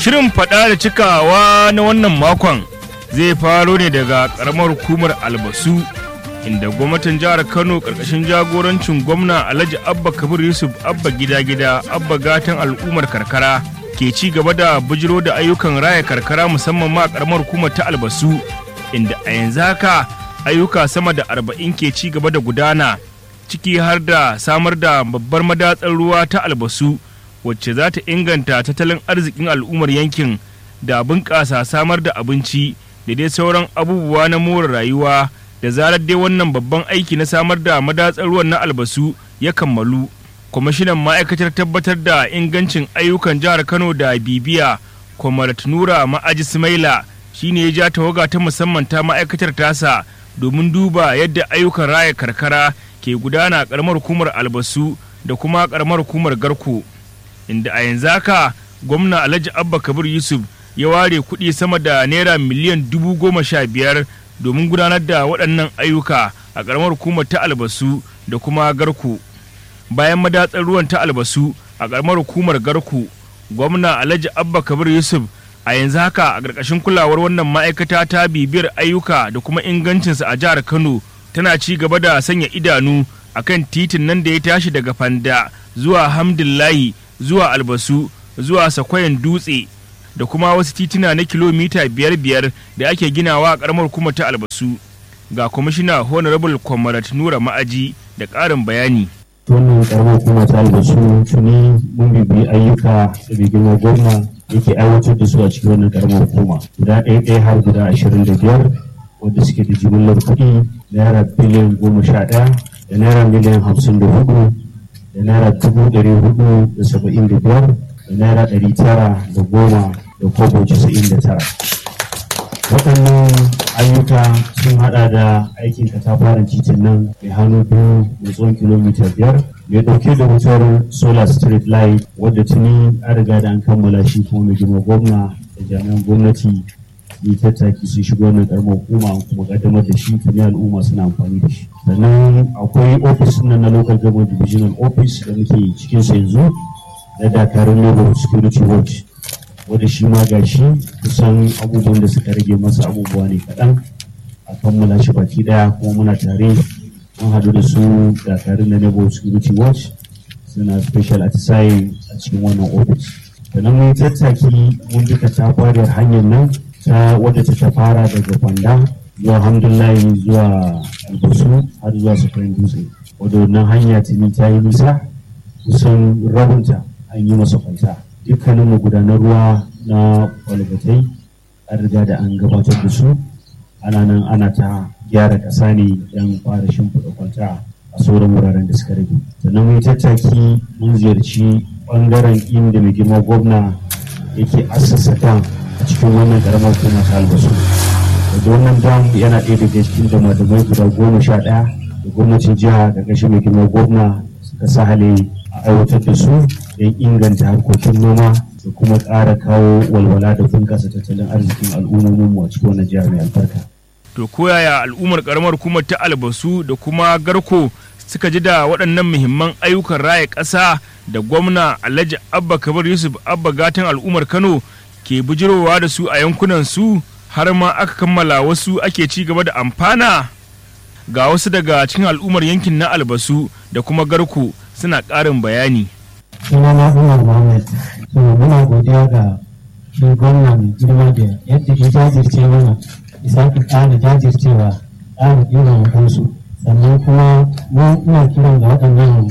Shirin faɗa da cikawa na wannan makon zai faro ne daga ƙaramar hukumar albasu inda gwamnatin jihar Kano ƙarƙashin jagorancin gwamna Alhaji Abba Kabir Yusuf Abba gida-gida Abba gatan al'ummar karkara ke ci gaba da bujiro da ayyukan raya karkara musamman ma ƙaramar hukumar ta albasu inda a yanzu haka ayyuka sama da arba'in ke ci gaba da gudana ciki har da samar da babbar madatsar ruwa ta albasu wacce za ta inganta tattalin arzikin al'ummar yankin da bunƙasa samar da abinci da dai sauran abubuwa na more rayuwa da zarar dai wannan babban aiki na samar da madatsar ruwan na albasu ya kammalu kwamishinan ma'aikatar tabbatar da ingancin ayyukan jihar kano da bibiya kwamarat nura ma'aji sumaila shine ya ja tawaga ta musamman ta ma'aikatar tasa domin duba yadda ayyukan raya karkara ke gudana karamar hukumar albasu da kuma karamar hukumar garko inda a yanzu haka gwamna alhaji abba kabir yusuf ya ware kuɗi sama da naira miliyan dubu goma sha biyar domin gudanar da waɗannan ayyuka a karamar hukumar ta albasu da kuma garko bayan madatsar ruwan ta albasu a karamar hukumar garko gwamna alhaji abba kabir yusuf a yanzu haka a ƙarƙashin kulawar wannan ma'aikata ta bibiyar ayyuka da kuma ingancinsa a jihar kano tana ci gaba da sanya idanu a kan titin nan da ya tashi daga fanda zuwa hamdullahi zuwa albasu zuwa sakwayan dutse da kuma wasu tituna na kilomita biyar biyar da ake ginawa a ƙaramar hukumar ta albasu ga kwamishina honorable comrade nura ma'aji da ƙarin bayani wannan karamar hukuma ta albasu tuni mun bibi ayyuka da girma gwamna yake aiwatar da su a cikin wannan karamar hukuma guda ɗaya ɗaya har guda ashirin da biyar wanda suke da jimillar kuɗi naira biliyan goma sha ɗaya da naira miliyan hamsin da hudu da naira dubu ɗari hudu da saba'in da biyar da naira ɗari tara da goma da kobo casa'in da tara waɗannan ayyuka sun hada da aikin katafaren titin nan mai hannu biyu mai tsawon kilomita biyar mai ɗauke da wutar solar street light wadda tuni an riga da an kammala shi kuma mai girma gwamna da jami'an gwamnati yi tattaki sun shigo wannan karamar hukuma kuma kaddamar da shi tuni al'umma suna amfani da shi sannan akwai ofis nan na local government divisional office da muke cikin sa yanzu na dakarun labor security watch wanda shi ma ga shi kusan abubuwan da suka rage masa abubuwa ne kaɗan a kammala shi baki ɗaya kuma muna tare mun haɗu da su dakarun na nebo security watch suna special atisaye a cikin wannan ofis sannan mun tattaki mun duka ta fara hanyar nan ta wadda ta fara daga kwanda zuwa alhamdulahi zuwa albasu har zuwa sufurin dutse wadda wannan hanya tuni ta yi nisa kusan rabinta an yi masa kwanta dukkanin magudanar ruwa na kwalbatai an riga da an gabatar da su ana nan ana ta gyara ƙasa ne don fara shimfiɗa kwanta a sauran wuraren da suka rage sannan mun tattaki mun ziyarci ɓangaren inda mai girma gwamna yake assasa dam a cikin wannan ƙaramar kuma ta albasu da wannan dam yana ɗaya daga cikin damadamai guda goma sha ɗaya da gwamnatin jiha da ƙarshe mai girma gwamna suka sa hale a aiwatar da su don inganta harkokin noma da kuma ƙara kawo walwala da bunƙasa tattalin arzikin al'ummomin mu a cikin wannan jihar mai albarka. To koyaya al'ummar karamar hukumar ta albasu da kuma garko suka ji da waɗannan muhimman ayyukan raya ƙasa da gwamna Alhaji Abba Kabir Yusuf Abba gatan al'ummar Kano ke bujirowa da su a yankunan su har ma aka kammala wasu ake ci gaba da amfana ga wasu daga cikin al'ummar yankin na albasu da kuma garko suna ƙarin bayani. sunana Umar Muhammad so muna godiya ga shi gwamna mai girma da yadda ya jajirce mana isa ka ƙara jajircewa ƙara ɗiban kansu sannan kuma mu ina kiran ga waɗannan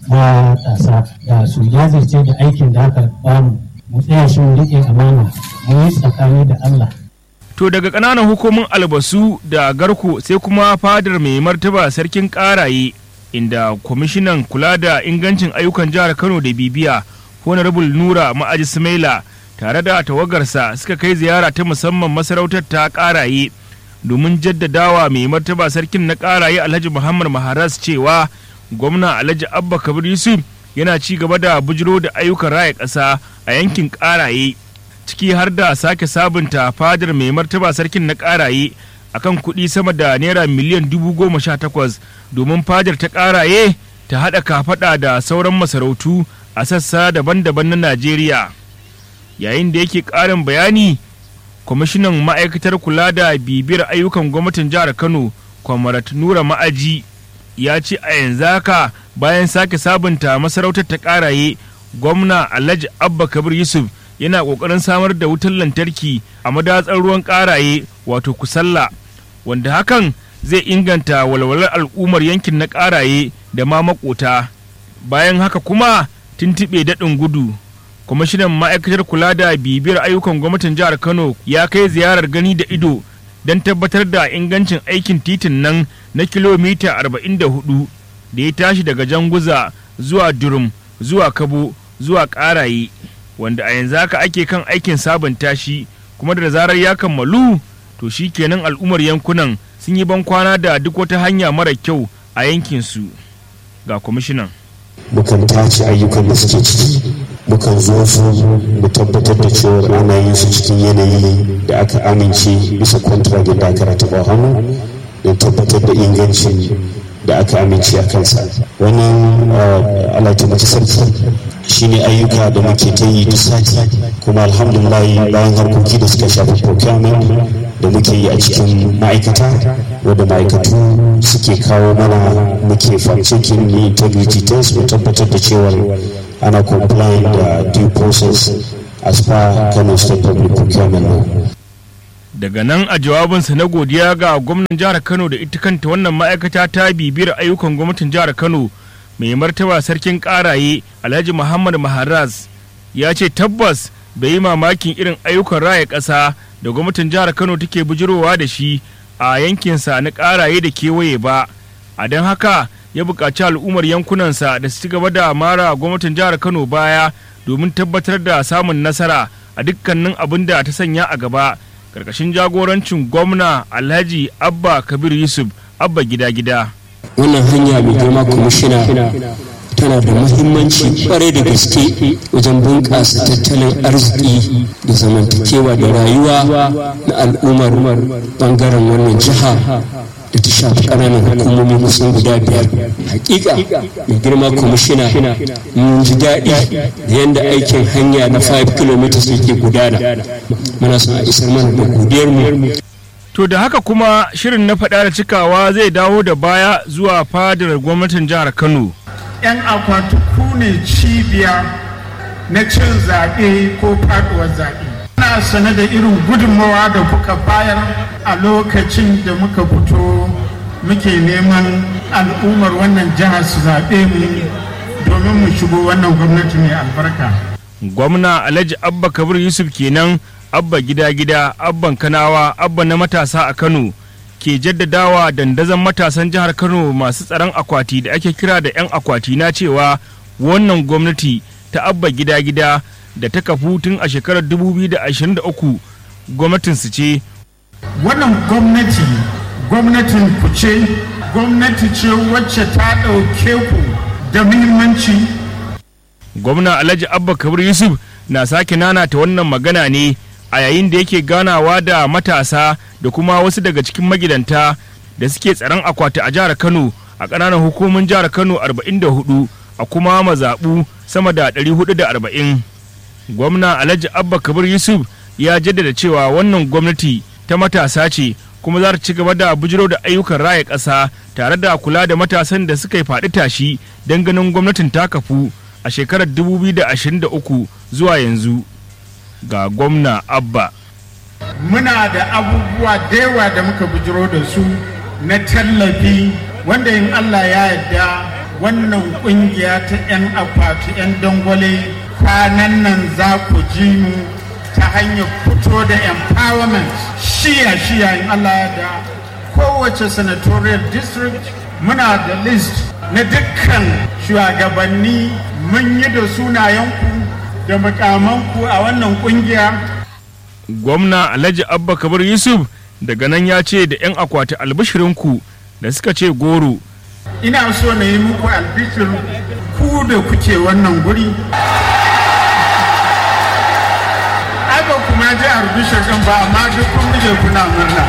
matasa da su jajirce da aikin da aka bamu mu tsaya shi mu riƙe amana mu yi tsakani da Allah To daga ƙananan hukumin albasu da garko sai kuma fadar mai martaba sarkin ƙaraye inda kwamishinan kula da ingancin ayyukan jihar kano da bibiya honorable nura ma'aji sumaila tare da tawagarsa suka kai ziyara ta musamman masarautar ta karaye domin jaddadawa mai martaba sarkin na karaye alhaji muhammad maharas cewa gwamna alhaji abba kabir yusuf yana ci gaba da bujiro da ayyukan raya ƙasa a yankin karaye ciki har da sake sabunta fadar mai martaba sarkin na karaye akan kuɗi sama da naira miliyan dubu goma sha takwas domin fadar ta ƙaraye ta haɗa kafaɗa da sauran masarautu a sassa daban-daban na Najeriya. yayin da yake ƙarin bayani kwamishinan ma'aikatar kula da bibiyar ayyukan gwamnatin jihar kano kwamarat nura ma'aji ya ce a yanzu haka bayan sake sabunta masarautar ta karaye gwamna alhaji abba kabir yusuf yana kokarin samar da wutar lantarki a madatsar ruwan karaye wato kusalla wanda hakan zai inganta walwalar al'ummar yankin na karaye da ma makota bayan haka kuma tuntuɓe daɗin gudu kwamishinan ma'aikatar kula da bibiyar ayyukan gwamnatin jihar kano ya kai ziyarar gani da ido don tabbatar da ingancin aikin titin nan na kilomita 44 da ya tashi daga janguza zuwa durum zuwa kabo zuwa karaye wanda a yanzu haka ake kan aikin sabunta shi kuma da zarar ya kammalu to shi kenan al'ummar yankunan sun yi ban kwana da duk wata hanya mara kyau a yankinsu ga kwamishinan mukan tace ayyukan da suke ciki mukan zo su mu tabbatar da cewa ana yin su cikin yanayi da aka amince bisa kwantiragin da aka rataba hannu don tabbatar da ingancin da aka amince a kansa wannan alatimaki sarki shine ayyuka da muke ta yi duk sati kuma alhamdulillah bayan harkoki da suka shafi procurement da muke yi a cikin ma'aikata wadda ma'aikatu suke kawo mana muke farcikin ni integrity test mu tabbatar da cewar ana complying da due process as per kano state public procurement law daga nan a jawabinsa na godiya ga gwamnan jihar kano da ita kanta wannan ma'aikata ta bibiyar ayyukan gwamnatin jihar kano mai martaba sarkin karaye alhaji muhammad maharaz ya ce tabbas bai yi mamakin irin ayyukan raya ƙasa da gwamnatin jihar kano take bujirowa da shi a yankinsa na karaye da kewaye ba a don haka ya buƙaci al'ummar yankunansa da su ci gaba da mara gwamnatin jihar kano baya domin tabbatar da samun nasara a dukkanin abin da ta sanya a gaba karkashin jagorancin gwamna alhaji abba kabir yusuf abba gida-gida wannan hanya mai girma kwamishina tana da muhimmanci kwarai da gaske wajen bunƙasa tattalin arziki da zamantakewa da rayuwa na al'ummar bangaren wannan jiha da ta shafi ƙananan hukumomi kusan guda biyar hakika mai girma kwamishina mun ji daɗi da yadda aikin hanya na 5 km yake gudana muna son a isar mana da godiyar mu To da haka kuma shirin na faɗa da cikawa zai dawo da baya zuwa fadar gwamnatin jihar Kano. 'Yan akwati ku ne cibiya na cin zaɓe ko faɗuwar zaɓe. Ana sane da irin gudunmawa da kuka bayar a lokacin da muka fito muke neman al'ummar wannan jihar su zaɓe mu domin mu shigo wannan gwamnati mai albarka. Gwamna Alhaji Abba Kabir Yusuf kenan abba gida-gida abban kanawa abba na matasa a kano ke jaddadawa dandazon matasan jihar kano masu tsaron akwati da ake kira da 'yan akwati na cewa wannan gwamnati ta abba gida-gida da ta kafu tun a shekarar 2023 gwamnatinsu ce wannan gwamnati gwamnatin ku ce gwamnati ce wacce ta ɗauke ku da muhimmanci gwamna alhaji abba kabir yusuf na sake nanata wannan magana ne a yayin da yake ganawa da matasa da kuma wasu daga cikin magidanta da suke tsaron akwati a jihar Kano a ƙananan hukumin jihar Kano 44 a kuma mazaɓu sama da 440. Gwamna Alhaji Abba Kabir Yusuf ya jaddada cewa wannan gwamnati ta matasa ce kuma za ta ci gaba da bujiro da ayyukan raya ƙasa tare da kula da matasan da suka yi faɗi tashi don ganin gwamnatin ta kafu a shekarar 2023 zuwa yanzu. ga gwamna abba muna da abubuwa da yawa da muka bujiro da su na tallafi wanda in allah ya yarda wannan kungiya ta 'yan akwati 'yan dangwale kwanan nan za ku ji mu ta hanyar fito da empowerment shiya shiya in allah ya yarda kowace senatorial district muna da list na dukkan shugabanni mun yi da sunayenku da makamanku a wannan kungiya. Gwamna Alhaji Abba Kabir Yusuf daga nan ya ce da 'yan akwati albishirinku da suka ce goro. Ina so na yi muku albishir ku da kuke wannan guri. Aba kuma ji albishir ɗin ba amma duk kun bije kuna murna.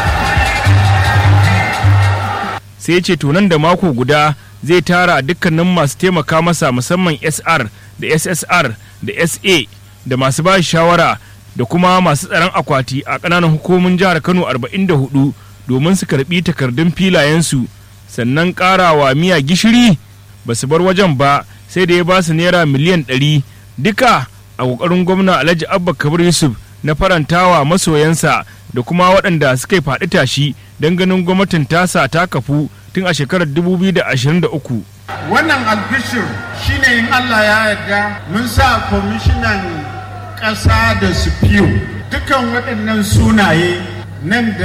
Sai ce to nan da mako guda zai tara dukkanin masu taimaka masa musamman SR da SSR da SA da masu ba shawara da kuma masu tsaron akwati a ƙananan hukumomin jihar kano 44 domin su karɓi takardun filayensu sannan ƙarawa miya gishiri ba su bar wajen ba sai da ya ba su naira miliyan 100 duka a ƙoƙarin gwamna alhaji abba kabir yusuf na farantawa masoyansa da kuma waɗanda suka yi faɗi tashi don ganin gwamnatin tasa ta kafu tun a shekarar 2023 wannan albishir shine in allah ya yarda mun sa kwamishinan ƙasa da su dukan waɗannan sunaye nan da